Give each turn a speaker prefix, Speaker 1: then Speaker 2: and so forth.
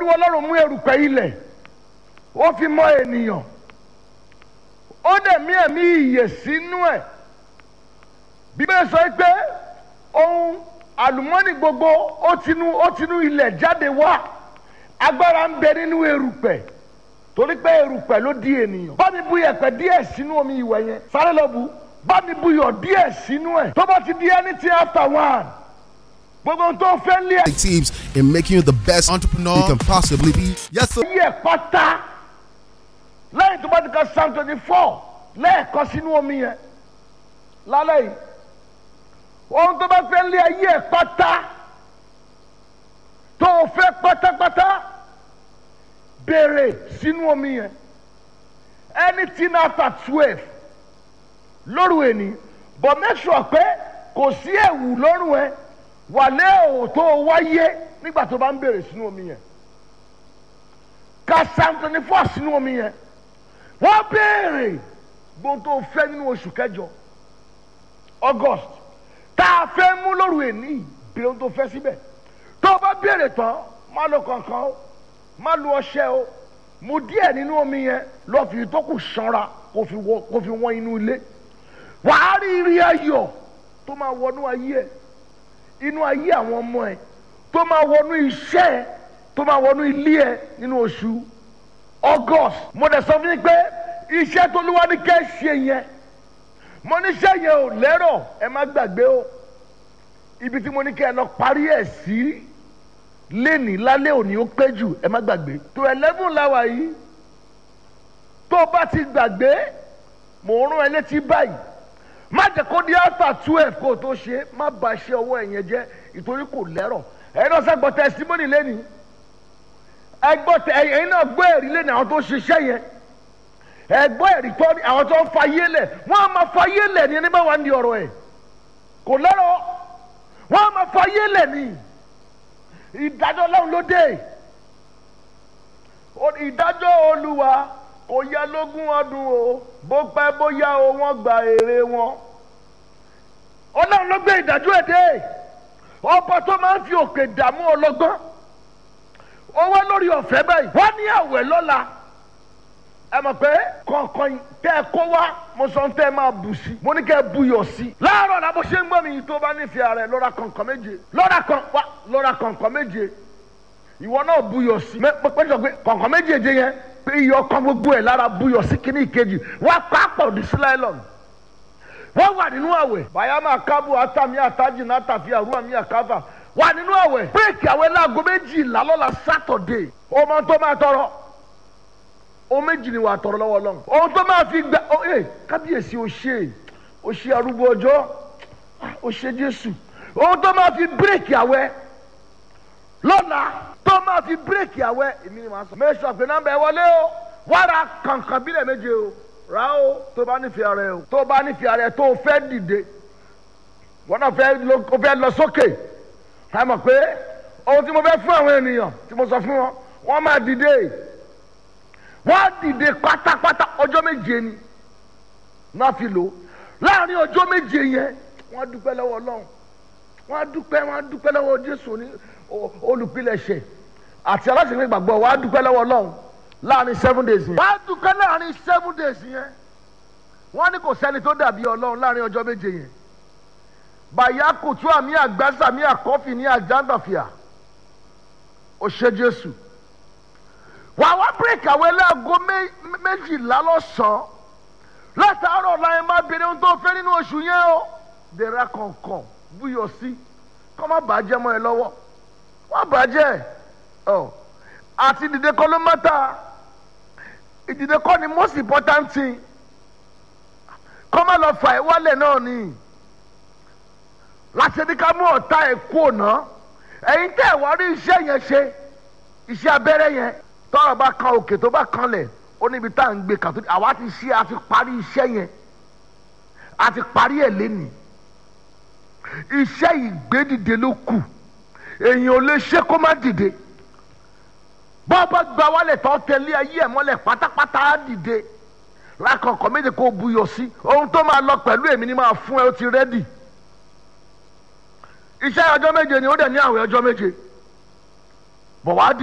Speaker 1: olúwa ọlọ́run mú erùpẹ̀ ilẹ̀ ó fi mọ ènìyàn ó dẹ̀ mí ẹ̀mí ìyè sínú ẹ̀ bíbélì sọ pé ohun àlùmọ́nì gbogbo ó tinú ó tinú ilẹ̀ jáde wá agbára ń bẹ nínú erùpẹ̀ torí pé erùpẹ̀ ló di ènìyàn bá mi bu yẹ̀pẹ̀ díẹ̀ sínú omi ìwẹ̀ yẹn sáré lọ bu bá mi bu yọ̀ díẹ̀ sínú ẹ̀ tó bá ti di anything after one gbogbo ohun tó fẹ́ lé
Speaker 2: Teams in making you the best entrepreneur you can possibly be. Yes, sir.
Speaker 1: ayé ẹ̀ pátá lẹ́yìn tó bá ti ka psalm twenty four lẹ́ẹ̀kan sínú omi yẹn lálẹ́ yìí ohun tó bá fẹ́ lé ayé ẹ̀ pátá tó o fẹ́ pátápátá béèrè sínú omi yẹn anything after twelve lóru ẹni but make sure pé kò sí ẹ̀wù lọ́rùn ẹ wà lé òwò tó o wáyé nígbà tó bá ń béèrè sínú omi yẹn ka psalm twenty four sínú omi yẹn wọ́n béèrè gbọ́n tó fẹ́ nínú oṣù kẹjọ august tá a fẹ́ mú lóru ẹni béèrè ohun tó fẹ́ síbẹ̀ tó o bá béèrè tán má lo kankan o má lo ọṣẹ o mu díẹ̀ nínú omi yẹn lọ fi tó kù sanra kó fi wọ kó fi wọ́n inú ilé wàá rí rí ayọ̀ tó máa wọnú ayé ẹ inú ayé àwọn ọmọ ẹ tó máa wọnú iṣẹ́ ẹ tó máa wọnú ilé ẹ nínú oṣù august mo dẹ̀ sọ fún yín pé iṣẹ́ tó lúwa ní kẹ́ ṣe yẹn mo níṣẹ́ yẹn ò lẹ́rọ̀ ẹ má gbàgbé o ibi tí mo ní kẹ́ ẹ lọ parí ẹ̀ sí léni lálẹ́ òní ó pé jù ẹ má gbàgbé tó eleven láwa yìí tó o bá ti gbàgbé mò ń rán ẹ létí báyìí má jẹ́ kó di after twelve kó o tó ṣe má ba iṣẹ́ ọwọ́ ẹ̀ yẹn jẹ́ ìtorí kò lẹ́rọ̀ ẹ̀yin náà sẹ́ gbọ́ testimony lẹ́ni ẹ gbọ́ tẹ ẹ̀yin náà gbọ́ ẹ̀rí lẹ́ni àwọn tó ṣiṣẹ́ yẹn ẹ gbọ́ ẹ̀rí tó ní àwọn tó ń fa yé lẹ̀ wọ́n á máa fa yé lẹ̀ ní ẹni bá wà ní ọ̀rọ̀ ẹ̀ kò lẹ́rọ̀ wọ́n á máa fa yé lẹ̀ ní ìdájọ́ ọlọ́run ló dé O- ìdájọ́ olúwa kò yẹ lógún ọdún o bó pẹ́ bóyá o wọ́n gba èrè wọn ọlọ́run ló gbé ìdájọ́ ẹ̀ dé ọba tó máa ń fi òkè dààmú ọlọ́gbọ́n owó lórí ọ̀fẹ́ báyìí wọ́n ní àwẹ̀ lọ́la ẹ mọ̀ pé kọ̀ọ̀kan tẹ́ ẹ kó wá mo sọ tẹ́ ẹ máa bù sí mo ní kẹ́ ẹ buyọ̀ sí. láàárọ̀ la bó ṣe ń gbọ́ mi yìí tó bá nífẹ̀ẹ́ rẹ̀ lọ́ra kọ̀ọ̀kan méje lọ́ra kan wá lọ́ra kọ̀ọ̀kan méje ìwọ náà buyọ̀ sí. mẹ pé pé sọ pé kọ̀ọ̀kan méjèèjì yẹn pé iyọ̀ kan gbogbo ẹ̀ lára buyọ̀ sí kíní ìkejì wá pápọ̀ ní sílẹ̀lọ́n wọ́n wà nínú àwẹ̀ bayama kábù atami ataji natafi àrùn àmì àkáfà wà nínú àwẹ̀ bírèkì àwẹ̀ láago méjìlá lọ́la sátọ̀dé ọmọ tó máa tọrọ ohun méjì ni wàá tọrọ lọ́wọ́ lọ́hùn ohun tó máa fi gbà ọ ẹ kábíyèsí o ṣe o ṣe arúgbó ọjọ́ o ṣe jésù ohun tó máa fi bírèkì àwẹ̀ lọ́la tó máa fi bírèkì àwẹ̀ èmi ni màá sọ. mẹ́sàn pé nọ́mbà ẹ wọlé o wàrà kàǹkàn bílẹ̀ méje o rà o tó bá nífẹ̀ẹ́ rẹ o tó bá nífẹ̀ẹ́ rẹ tó o fẹ́ dìde wọn náà fẹ́ lọ o fẹ́ lọ sókè ẹ mọ̀ pé ohun tí mo fẹ́ fún àwọn ènìyàn tí mo sọ fún wọn wọ́n máa dìde wọ́n á dìde pátápátá ọjọ́ méje ni náà fi lò láàrin ọjọ́ méje yẹn wọ́n á dúpẹ́ lọ́wọ́ ọlọ́run wọ́n á dúpẹ́ wọ́n á dúpẹ́ lọ́wọ́ jésù ní o- olùpilẹ̀ṣẹ̀ àti aláṣẹ̀fẹ̀ gbàgbọ́ wọ́n á dúpẹ́ lọ́wọ́ ọlọ́run láàrin seven days yẹn. wọ́n á dúpẹ́ láàrin seven days yẹn wọ́n ní kò sẹ́ni tó dàbí ọlọ́run láàrin ọjọ́ méje yẹn bàyá kùtù àmì àgbàsà àmì àkọ́fì ní àjàndàfíà ó ṣe jésù wà wá bírèkì àwọn ẹlẹ́àgọ́ méjìlá lọ́sàn-án látàárọ̀ láyé má bèrè ohun tó fẹ́ nínú oṣù yẹn o dèrà kọ̀ọ̀kan búyọ̀ sí kọ́ má bàjẹ́ mọ́ ẹ lọ́wọ́ wọ́n bàjẹ́ ọ àti ìdìde kọ́ ló mọ́ta ìdìde kọ́ ni most important thing kọ́ má lọ fà ẹ́ wálẹ̀ náà ni láti ní ká mú ọ̀tá ẹ̀ kú òná ẹ̀yin tẹ́ ẹ̀ wá rí iṣẹ́ yẹn ṣe iṣẹ́ abẹ́rẹ́ yẹn tọ́rọ̀ bá kan òkè tó bá kanlẹ̀ ó níbi tá à ń gbé kàtó àwa ti ṣe a ti parí iṣẹ́ yẹn a ti parí ẹ̀ lẹ́nìí iṣẹ́ ìgbédìde ló kù èèyàn ò lè ṣe kó má dìde bọ́ọ̀bọ́ gba wálẹ̀ tó tẹ̀lé ayé ẹ̀ mọ́lẹ̀ pátápátá á dìde lákọ̀ọ́kọ́ méje kó buyọ̀ sí ohun tó máa lọ pẹ̀lú èmi ni máa fún ẹ ó ti rẹ́dì iṣẹ́ ọjọ́ méje ni ó dẹ̀ ní àwẹ̀ ọjọ́ méje bọ̀ wá dì.